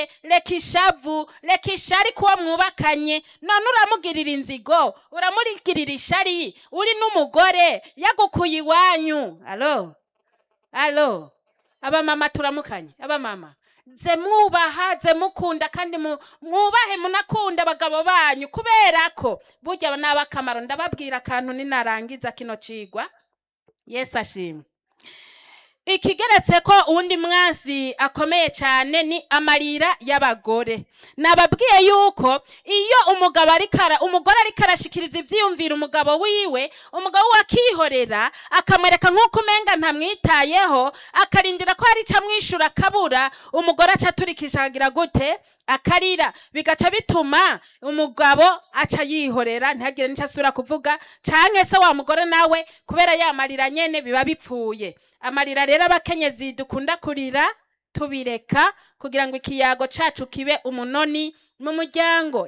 reka ishavu reka ishari kuwo mwubakanye none uramugirira inzigo uramurigirira ishari uri n'umugore yagukuye iwanyu alo alo abamama turamukanye abamama ze mwubaha ze mukunda kandi mu- mwubahe munakunda abagabo banyu kubera ko burya ni abakamaro ndababwira akantu ninarangiza kino cigwa yesu ashimwe ikigeretse ko uwundi mwansi akomeye cyane ni amarira y'abagore nababwiye yuko iyo umugabo arikara umugore ariko arashikiriza ivyiyumvira umugabo wiwe umugabo we akihorera akamwereka nk'uko umenga ntamwitayeho akarindira ko hari ico amwishura akabura umugore aca aturikisha akagira gute akarira bigaca bituma umugabo aca yihorera ntihagire n'ico asubira kuvuga canke se wa mugore nawe kubera ya marira nyene biba bipfuye amarira rero abakenyezi dukunda kurira tubireka kugira ngo ikiyago cacu kibe umunoni mu muryango